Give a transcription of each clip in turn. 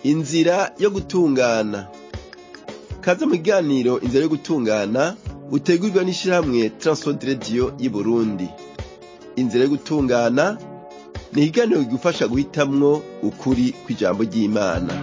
inzira yo gutungana kaze mu kiganiro inzira yo gutungana utegurirwa n'ishirahamwe Transworld Radio y'Uburundi inzira yo gutungana ni ikiganiro kigufasha guhitamwo ukuri kw'ijambo ry'Imana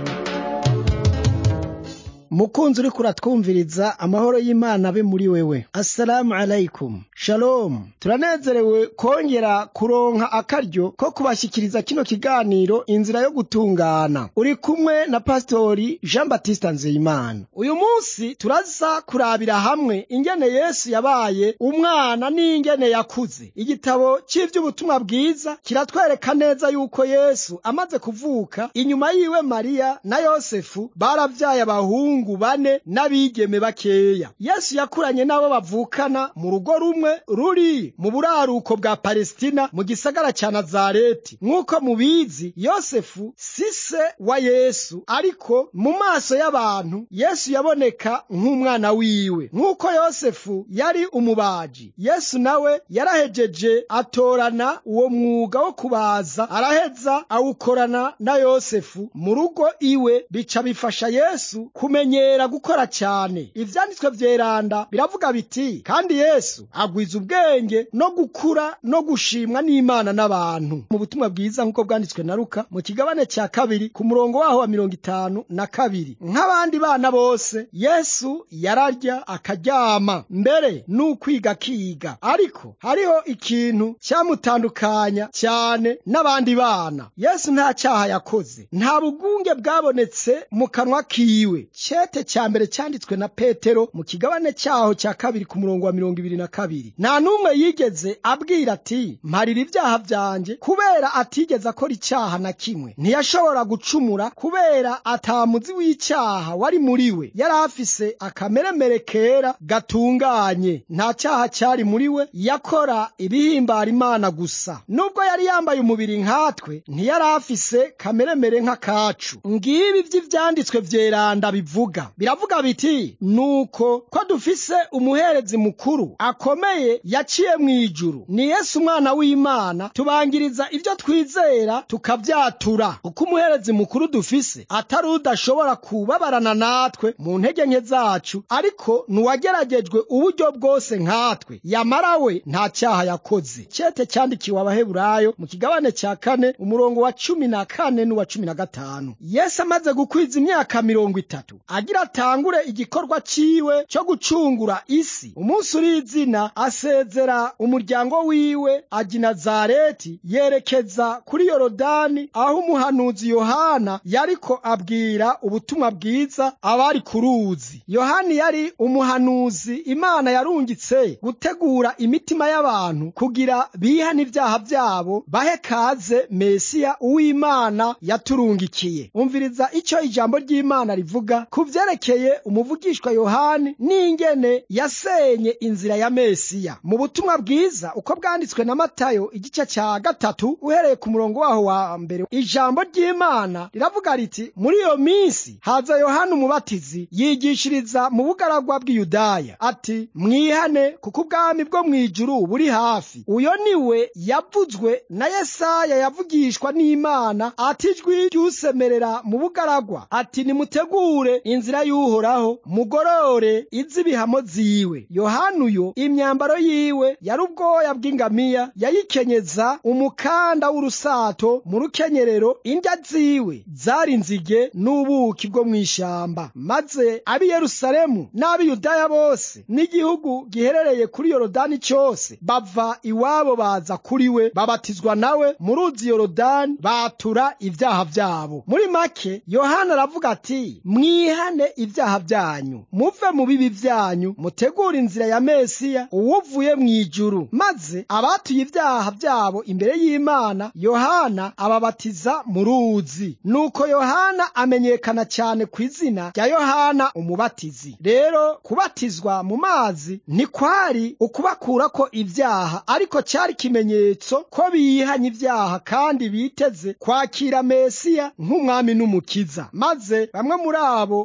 mukunzi uriko uratwumviriza amahoro y'imana abe muri wewe assalamu alaikum shalom turanezerewe kongera kuronka akaryo ko kubashikiriza kino kiganiro inzira yo gutungana uri kumwe na pasitori jean batista nzeyimana uyu munsi turaza kurabira hamwe ingene yesu yabaye umwana n'ingene yakuze igitabo cy'ivy'ubutumwa bwiza kiratwereka neza yuko yesu amaze kuvuka inyuma yiwe mariya na yosefu baravyaye abahungu abahungu bane n'abigeme bakeya yesu yakuranye n'abo bavukana mu rugo rumwe ruri mu buraruko bwa palestina mu gisagara ca nazareti nk'uko mubizi yosefu si se wa yesu ariko mu maso y'abantu yesu yaboneka nk'umwana wiwe nk'uko yosefu yari umubaji yesu nawe yarahejeje atorana uwo mwuga wo kubaza araheza awukorana na yosefu mu rugo iwe bica bifasha yesu kumenya kumenyera gukora cyane ivyanditswe vyeranda biravuga biti kandi yesu agwiza ubwenge no gukura no gushimwa n'imana n'abantu mu butumwa bwiza nk'uko bwanditswe na luka mu kigabane cya kabiri ku murongo waho wa mirongo itanu na kabiri nk'abandi bana bose yesu yararya akaryama mbere n'ukwiga akiga ariko hariho ikintu cyamutandukanya cyane n'abandi bana yesu nta cyaha yakoze nta bugunge bwabonetse mu kanwa kiwe cete cya mbere cyanditswe na petero mu kigabane cyaho cya kabiri ku murongo wa mirongo ibiri na kabiri nta n'umwe yigeze abwira ati mparira ibyaha byanjye kubera atigeze akora icyaha na kimwe ntiyashobora gucumura kubera atamuzi w'icyaha wari muri we yari afise akameremere kera gatunganye nta cyaha cyari muri we yakora ibihimbara imana gusa nubwo yari yambaye umubiri nkatwe ntiyari afise kameremere nk'akacu ngibi by'ibyanditswe vyeranda bivuga biravuga biti nuko ko dufise umuherezi mukuru akomeye yaciye mu ijuru ni yesu umwana w'imana tubangiriza ibyo twizera tukavyatura uko umuherezi mukuru dufise atari udashobora kubabarana natwe mu ntege nke zacu ariko nuwageragejwe uburyo bwose nkatwe yamara we nta cyaha yakoze cete cyandikiwe abaheburayo mu kigabane cya kane umurongo wa cumi na kane n'uwa cumi na gatanu yesu amaze gukwiza imyaka mirongo itatu agira atangure igikorwa ciwe cyo gucungura isi umunsi uri izina asezera umuryango wiwe aja i nazareti yerekeza kuri yorodani aho umuhanuzi yohana yariko abwira ubutumwa bwiza abari ku ruzi yohani yari umuhanuzi imana yarungitse gutegura imitima y'abantu kugira bihane ibyaha byabo bahe kaze mesiya uw'imana yaturungikiye umviriza icyo ijambo ry'imana rivuga ku vyerekeye umuvugishwa yohani n'ingene yasenye inzira ya mesiya mu butumwa bwiza uko bwanditswe na matayo igice cya gatatu uhereye ku murongo waho wa mbere ijambo ry'imana riravuga riti muri iyo minsi haza yohani umubatizi yigishiriza mu bugaragwa bw'iyudaya ati mwihane kuko ubwami bwo mu ijuru buri hafi uyo niwe yavuzwe na yesaya yavugishwa n'imana ati ijwi ry'usemerera mu bugaragwa ati nimutegure inzira y'uhoraho mugorore iz'ibihamo ziwe yohana uyo imyambaro yiwe yari ubwoya bw'ingamiya yayikenyeza umukanda w'urusato mu rukenyerero indya ziwe zari inzige n'ubuki bwo mu ishamba maze ab'i yerusalemu n'ab'i yudaya bose n'igihugu giherereye kuri yorodani cyose bava iwabo baza kuri we babatizwa nawe mu ruzi yorodani batura ibyaha byabo muri make yohana aravuga ati mwihane ibyaha byanyu muve mu bibi byanyu mutegure inzira ya mesiya uwuvuye mu ijuru maze abatuye ibyaha byabo imbere y'imana yohana ababatiza mu ruzi nuko yohana amenyekana cyane ku izina rya yohana umubatizi rero kubatizwa mu mazi ntikwari ukubakurako ibyaha ariko cyari ikimenyetso ko bihanye ibyaha kandi biteze kwakira mesiya nk'umwami n'umukiza maze bamwe muri abo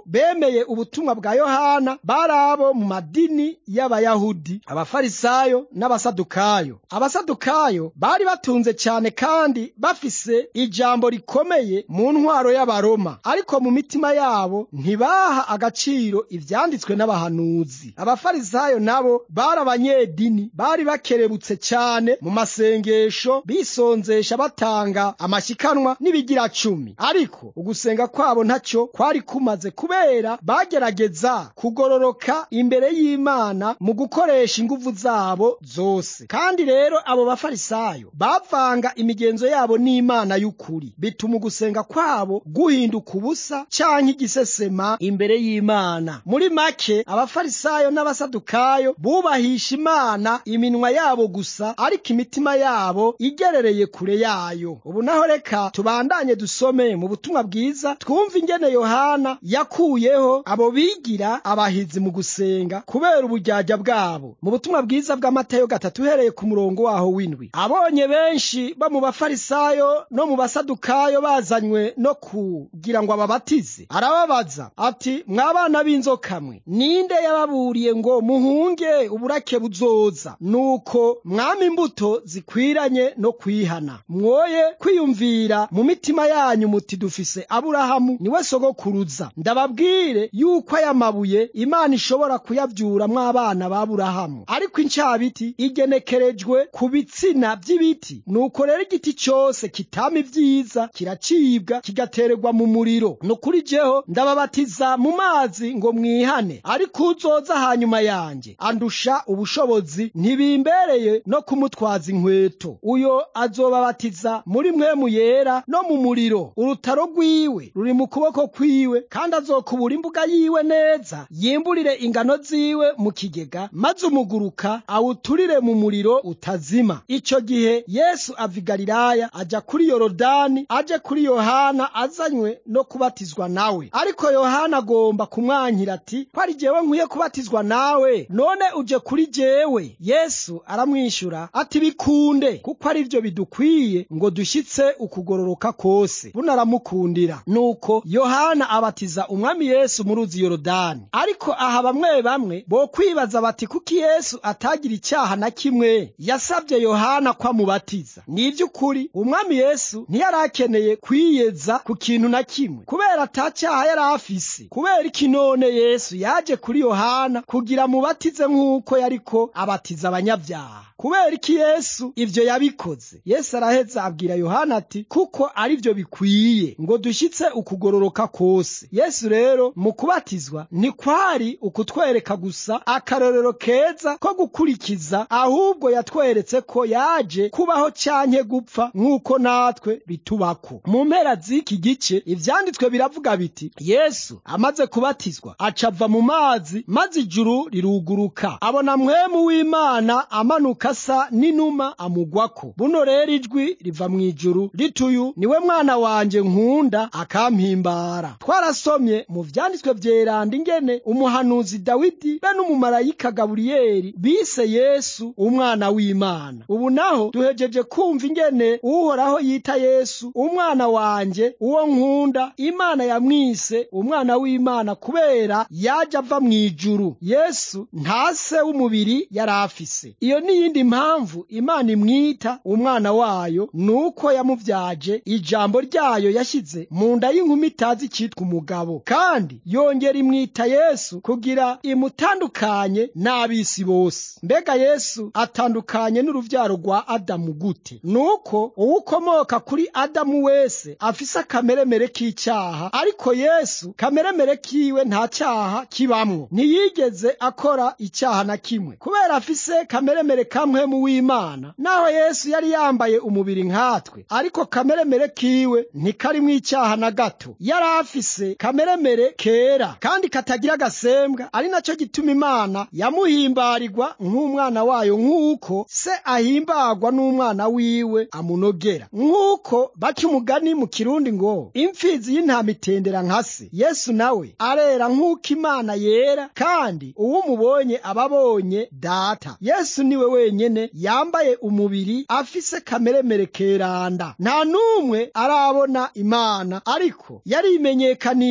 bemeye ubutumwa bwa yohana bari abo mu madini y'abayahudi abafarisayo n'abasadukayo abasadukayo bari batunze cyane kandi bafise ijambo rikomeye mu ntwaro y'abaroma ariko mu mitima yabo ntibaha agaciro ivyanditswe n'abahanuzi abafarisayo nabo bari abanyedini bari bakerebutse cyane mu masengesho bisonzesha batanga amashikanwa n'ibigira cumi ariko ugusenga kwabo ntacyo kwari kumaze kubera bagerageza kugororoka imbere y'imana mu gukoresha inguvu zabo zose kandi rero abo bafarisayo bavanga imigenzo yabo n'imana y'ukuri bituma ugusenga kwabo guhinduka ubusa canke igisesema imbere y'imana muri make abafarisayo n'abasadukayo bubahisha imana iminwa yabo gusa ariko imitima yabo igerereye kure yayo ubu naho reka tubandanye dusome mu butumwa bwiza twumva ingene yohana yakuyeho abo bigira abahizi mu gusenga kubera ubujyajya bwabo mu butumwa bwiza bw'amatayo gatatu uhereye ku murongo waho w'indwi abonye benshi bo mu bafarisayo no mu basadukayo bazanywe no kugira ngo ababatize arababaza ati mwabana b'inzoka mwe ninde yababuriye ngo muhunge uburake buzoza nuko mwami imbuto zikwiranye no kwihana mwoye kwiyumvira mu mitima yanyu muti dufise aburahamu niwe sogokuruza ndababwire yuko aya mabuye imana ishobora kuyavyuramwo abana ba aburahamu ariko incabiti igenekerejwe ku bitsina by'ibiti nuko rero igiti cyose kitama ibyiza kiracibwa kigatererwa mu muriro nukuri jeho ndababatiza mu mazi ngo mwihane ariko uzoza hanyuma yanjye andusha ubushobozi ntibimbereye no kumutwaza inkweto uyo azobabatiza muri mwemu yera no mu muriro urutaro rwiwe ruri mu kuboko kwiwe kandi azokubura imbuga yiwe neza yimburire ingano ziwe mu kigega maze umuguruka awuturire mu muriro utazima icyo gihe yesu ava i galilaya ajya kuri yorodani aje kuri yohana azanywe no kubatizwa nawe ariko yohana agomba kumwankira ati ko ari jyewe nkwiye kubatizwa nawe none uje kuri jyewe yesu aramwishyura ati bikunde kuko ari byo bidukwiye ngo dushyitse ukugororoka kose bunaramukundira nuko yohana abatiza umwami yesu mu ruzi yorodani ariko aha bamwe bamwe bo kwibaza bati kuki yesu atagira icyaha na kimwe yasabye yohana ko amubatiza ni iby'ukuri umwami yesu ntiyari akeneye kwiyeza ku kintu na kimwe kubera atacyaha yari afise kubera iki none yesu yaje kuri yohana kugira amubatize nk'uko yariko abatiza abanyabyaha kubera iki yesu ibyo yabikoze yesu araheza abwira yohana ati kuko ari byo bikwiye ngo dushyitse ukugororoka kose yesu rero mu kubatizwa ntikwari ukutwereka gusa akarorero keza ko gukurikiza ahubwo yatweretse ko yaje kubaho cyanke gupfa nk'uko natwe bitubako mu mpera z'iki gice ivyanditswe biravuga biti yesu amaze kubatizwa acava mu mazi maze ijuru riruguruka abona mwemu w'imana amanuka asa n'inuma amugwako buno rero ijwi riva mu ijuru rituyu niwe mwana wanje nkunda akampimbara twarasomye mu vyanditswe vyeranda ingene umuhanuzi dawidi be n'umumarayika gaburiyeli bise yesu umwana w'imana ubu naho duhejeje kumva ingene uhoraho yita yesu umwana wanje uwo nkunda imana yamwise umwana w'imana kubera yaje ava mu ijuru yesu nta se w'umubiri yari afise iyo niyindi mpamvu imana imwita umwana wayo nuko yamuvyaje ijambo ryayo yashyize mu nda y'inkumi itazi cyitwa umugabo kandi yongera imwita yesu kugira imutandukanye n'ab'isi bose mbega yesu atandukanye n'uruvyaro rwa adamu gute nuko uwukomoka kuri adamu wese afise akameremere k'icyaha ariko yesu kameremere kiwe nta cyaha kibamwo ntiyigeze akora icyaha na kimwe kubera afise kameremere kamwe mu w'imana naho yesu yari yambaye umubiri nkatwe ariko kameremere kiwe ntikarimwo icyaha na gato yari afise kameremere kera kandi katagira agasembwa ari nacyo gituma imana yamuhimbarirwa nk'umwana wayo nk'uko se ahimbagwa n'umwana wiwe amunogera nk'uko baca umugani mu kirundi ngo imfizi y'intama itendera nka se yesu nawe arera nk'uko imana yera kandi uwo umubonye aba abonye data yesu niwe wenyene yambaye umubiri afise kameremere keranda nta n'umwe arabona imana ariko yarimenyekanishije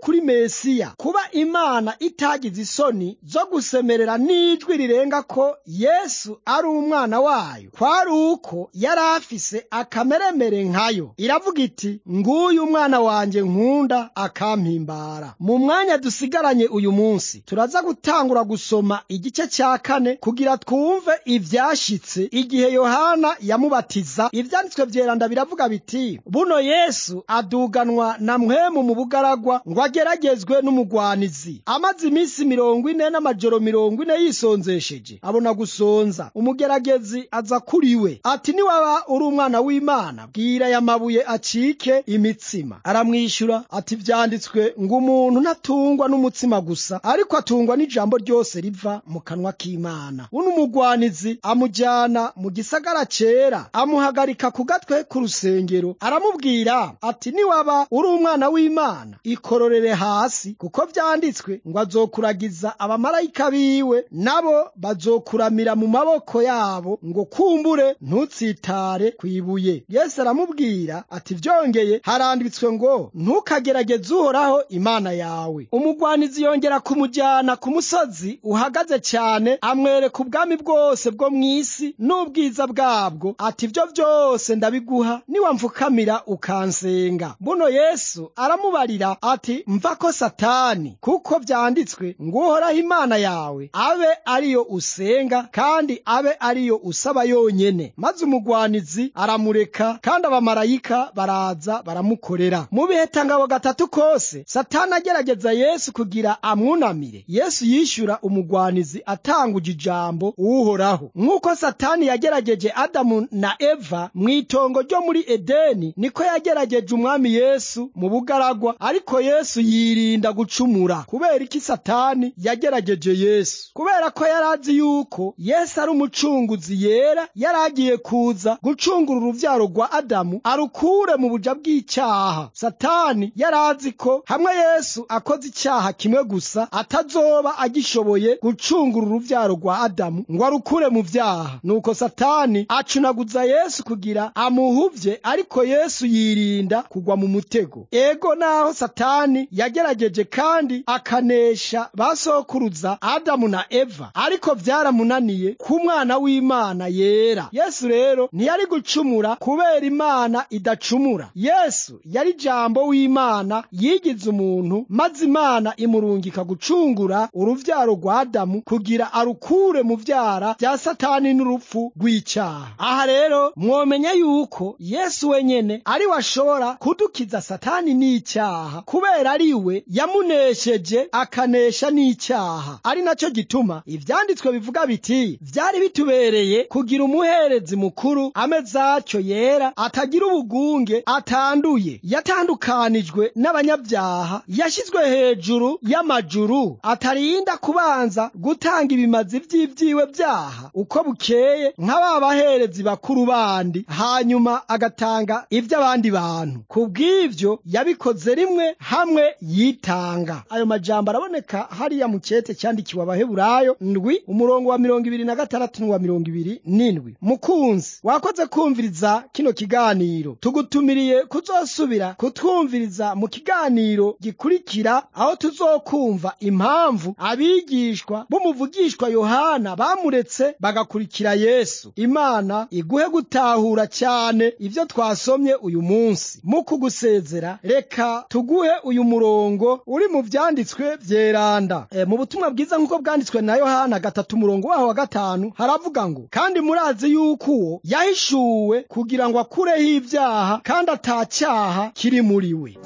kuri mesiya kuba imana itagize isoni zo gusemerera n'ijwi rirenga ko yesu ari umwana wayo kwari uko yari afise akameremere nkayo iravuga iti nguyu umwana wanjye nkunda akampimbara mu mwanya dusigaranye uyu munsi turaza gutangura gusoma igice cya kane kugira twumve ibyashitse igihe yohana yamubatiza ibyanditswe byeranda biravuga biti buno yesu aduganwa na mwemu mu bugaragwa ngo ageragezwe n'umugwanizi amaze iminsi mirongo ine n'amajoro mirongo ine yisonzesheje abona gusonza umugeragezi aza kuri we ati niwaba uri umwana w'imana bwira aya mabuye acike imitsima aramwishyura ati byanditswe ngo umuntu ntatungwa n'umutsima gusa ariko atungwa n'ijambo ryose riva mu kanwa k'imana uno umugwanizi amujyana mu gisagara cyera amuhagarika ku gatwe k'urusengero aramubwira ati niwaba uri umwana w'imana ikororere hasi kuko byanditswe ngo azokuragiza abamarayika biwe nabo bazokuramira mu maboko yabo ngo kumbure ntutsitare ku ibuye yesu aramubwira ati byongeye haranditswe ngo ntukagerageze uhoraho imana yawe umugwanizi yongera kumujyana ku musozi uhagaze cyane amwereka ubwami bwose bwo mu isi n'ubwiza bwabwo ati ibyo byose ndabiguha niwamfukamira ukansenga buno yesu aramubarira ati mva ko satani kuko byanditswe ngo uhoraho imana yawe abe ariyo usenga kandi abe ariyo usaba yonyene maze umugwanizi aramureka kandi abamarayika baraza baramukorera mu bihe tangabo gatatu kose satani agerageza yesu kugira amwunamire yesu yishyura umugwanizi atanguje ijambo uhoraho nk'uko satani yagerageje adamu na eva mu itongo ryo muri edeni niko yagerageje umwami yesu mu bugaragwa ariko yesu yirinda gucumura kubera iki satani yagerageje yesu kubera ko yari azi yuko yesu ari umucunguzi yera yari agiye kuza gucungura urubyaro rwa adamu arukure mu buja bw'icyaha satani yari azi ko hamwe yesu akoze icyaha kimwe gusa atazoba agishoboye gucungura urubyaro rwa adamu ngo arukure mu byaha nuko satani acunaguza yesu kugira amuhuvye ariko yesu yirinda kugwa mu mutego ego naho satani yagerageje kandi akanesha basokuruza adamu na eva ariko byaramunaniye ku mwana w'imana yera yesu rero ntiyari gucumura kubera imana idacumura yesu yari jambo w'imana yigize umuntu maze imana imurungika gucungura uruvyaro rwa adamu kugira arukure mu vyara bya satani n'urupfu rw'icyaha aha rero mwomenya yuko yesu wenyene ari we ashobora kudukiza satani n'icyaha kubera ari we yamunesheje akanesha n'icyaha ari nacyo gituma ivyanditswe bivuga biti vyari bitubereye kugira umuherezi mukuru ameze atyo yera atagira ubugunge atanduye yatandukanijwe n'abanyabyaha yashyizwe hejuru y'amajuru atarinda kubanza gutanga ibimazi vy'ivyiwe byaha uko bukeye nka ba baherezi bakuru bandi hanyuma agatanga ivy'abandi bantu kubw'ivyo yabikoze rimwe hamwe yitanga ayo majambo araboneka hariya mu cete cyandikiwe abaheburayo ndwi umurongo wa mirongo ibiri na gatandatu n'uwa mirongo ibiri n'indwi mukunzi wakoze kumviriza kino kiganiro tugutumiriye kuzosubira kutwumviriza mu kiganiro gikurikira aho tuzokumva impamvu abigishwa b'umuvugishwa yohana bamuretse bagakurikira yesu imana iguhe gutahura cyane ibyo twasomye uyu munsi mu kugusezera reka tuguhe uyu murongo uri mu byanditswe byeranda e, mu butumwa bwiza nk'uko bwanditswe na yohana gatatu umurongo waho wa gatanu haravuga ngo kandi murazi yuko uwo yahishuwe kugira ngo akureho ibyaha kandi atacyaha kiri muri we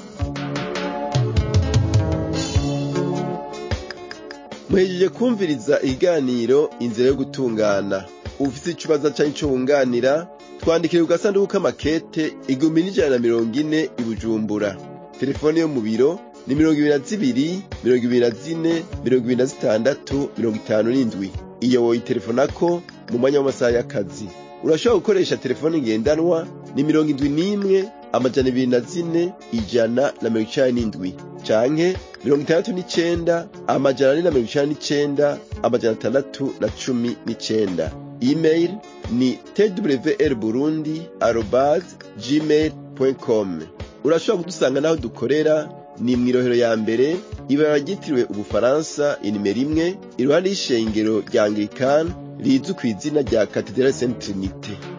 muhejeje kumviriza ikiganiro inzira yo gutungana ufite ikibazo cyangwa icyo wunganira twandikire ku gasanduku k'amakete igihumbi n'ijana na mirongo ine i bujumbura telefone yo mu biro ni mirongo ibiri na zibiri mirongo ibiri na zine mirongo ibiri na zitandatu mirongo itanu n'indwi iyo woyitelefonako mu mwanya w'amasaha y'akazi urashobora gukoresha telefone ngendanwa ni mirongo indwi n'imwe amajana ibiri na zine ijana na mirongo icenda n'indwi canke mirongo itandatu n'icenda amajana ane na mirongo icenda n'icenda amajana atandatu na cumi n'icenda email ni twr burundi arobase gmail com urashobora kudusanga n'aho dukorera ni mw'irohero ya mbere ibara ryitiriwe ubufaransa inimero imwe iruhande y'ishengero rya anglikani rizwi kw'izina rya katedrale saint trinite